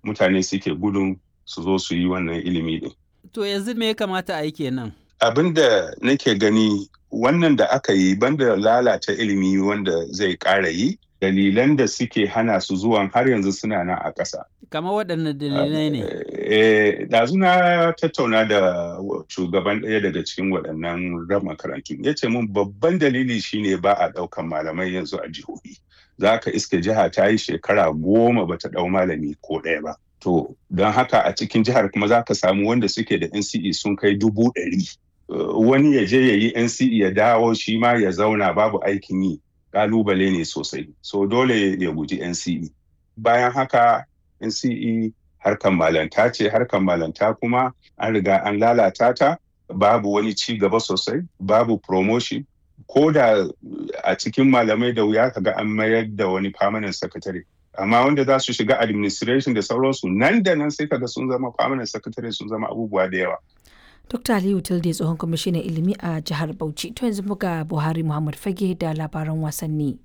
mutane suke gudun su zo su yi wannan ilimi din. To yanzu me ya kamata a yi kenan? Abin da nake gani wannan da aka yi banda lalata ilimi wanda zai ƙara yi dalilan da suke hana su zuwan har yanzu suna nan a ƙasa. Kamar waɗanne dalilai ne? Eh, ɗazu na tattauna da shugaban ɗaya daga cikin waɗannan ran makarantu. Ya ce min babban dalili shine ba a ɗaukan malamai yanzu a jihohi. Za ka iske jiha ta yi shekara goma ba ta ɗau malami ko ɗaya ba. To, don haka a cikin jihar kuma za ka samu wanda suke da NCE sun kai dubu ɗari. Wani ya je ya yi NCE ya dawo shi ma ya zauna babu aikin yi. Ƙalubale ne sosai. So dole ya guji NCE. Bayan haka NCE harkan malanta ce harkan malanta kuma an riga an lalata ta babu wani ci gaba sosai babu promotion ko da a cikin malamai da wuya kaga an mayar da wani permanent secretary amma wanda za su shiga administration da sauransu nan da nan sai kaga sun zama permanent secretary sun zama abubuwa da yawa Dr. Aliyu Tilde tsohon kwamishinan ilimi a jihar Bauchi to yanzu muga Buhari Muhammad Fage da labaran wasanni.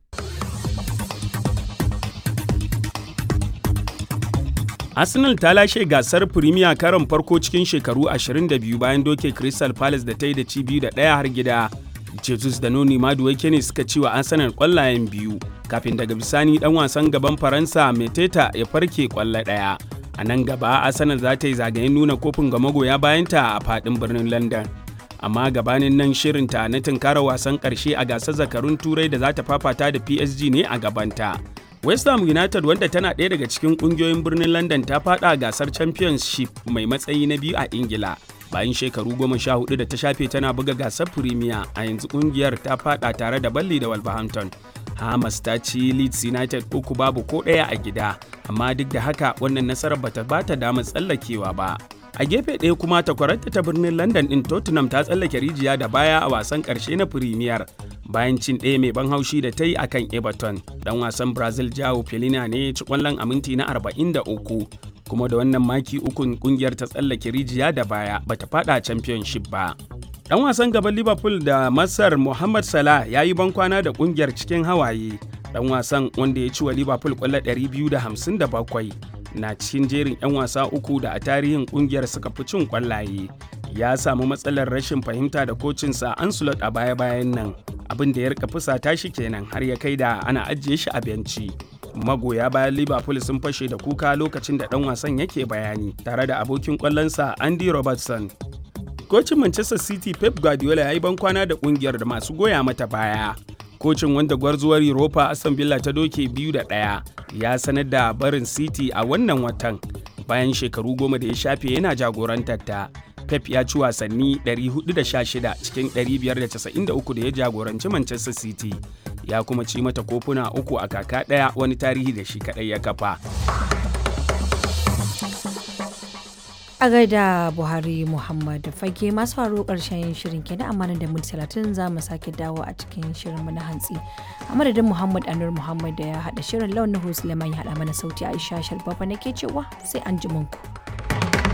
Arsenal ta lashe gasar Premier karon farko cikin shekaru 22 bayan doke Crystal Palace da ta yi da ci biyu da ɗaya har gida. Jesus da Noni Maduwake ne suka ci wa Arsenal ƙwallayen biyu kafin daga bisani ɗan wasan gaban Faransa Meteta ya farke ƙwallo ɗaya. A nan gaba Arsenal za ta yi zagayen nuna kofin ga magoya bayanta a faɗin birnin London. Amma gabanin nan shirinta na tunkara wasan ƙarshe a gasar zakarun Turai da za ta fafata da PSG ne a gabanta. West Ham United wanda tana ɗaya daga cikin ƙungiyoyin birnin London ta faɗa gasar Championship mai matsayi na biyu a Ingila. Bayan shekaru goma sha hudu da ta shafe tana buga gasar Premier a yanzu ƙungiyar ta faɗa tare da Balli da Wolverhampton. Hamas ta ci Leeds United uku babu ko ɗaya a gida, amma duk da haka wannan nasarar bata bata damar tsallakewa ba. A gefe ɗaya kuma takwararta ta birnin London ɗin Tottenham ta tsallake rijiya da baya a wasan ƙarshe na Premier. bayan cin ɗaya mai ban haushi da ta yi a kan everton dan wasan brazil jao felina ne ci kwallon a minti na 43 kuma da wannan maki ukun kungiyar ta tsallake rijiya da baya bata fada championship ba dan wasan gaban liverpool da masar mohamed salah ya yi bankwana da kungiyar cikin hawaye dan wasan wanda ya ci wa liverpool kwallo 257 na cikin jerin 'yan wasa uku da a tarihin kungiyar suka fi cin kwallaye ya samu matsalar rashin fahimta da kocinsa ansulot a baya-bayan nan abin da ya rika fusata shi kenan har ya kai da ana ajiye shi a benci magoya bayan liverpool sun fashe da kuka lokacin da dan wasan yake bayani tare da abokin kwallonsa andy robertson kocin manchester city pep guardiola ya yi bankwana da kungiyar da masu goya mata baya kocin wanda gwarzuwar europa aston villa ta doke biyu da ɗaya ya sanar da barin city a wannan watan bayan shekaru goma da ya shafe yana jagorantar ta Pep ya ci wasanni 416 cikin 593 da ya jagoranci Manchester City, ya kuma ci mata kofuna uku a kaka ɗaya wani tarihi da shi kaɗai ya kafa. A gaida Buhari Muhammad Fage masu faru ƙarshen shirin kenan amma da minti talatin za mu sake dawo a cikin shirinmu na hantsi. A madadin Muhammad Anur Muhammad da ya haɗa shirin launin Suleiman ya haɗa mana sauti Aisha Shalbaba nake cewa sai an ji ku.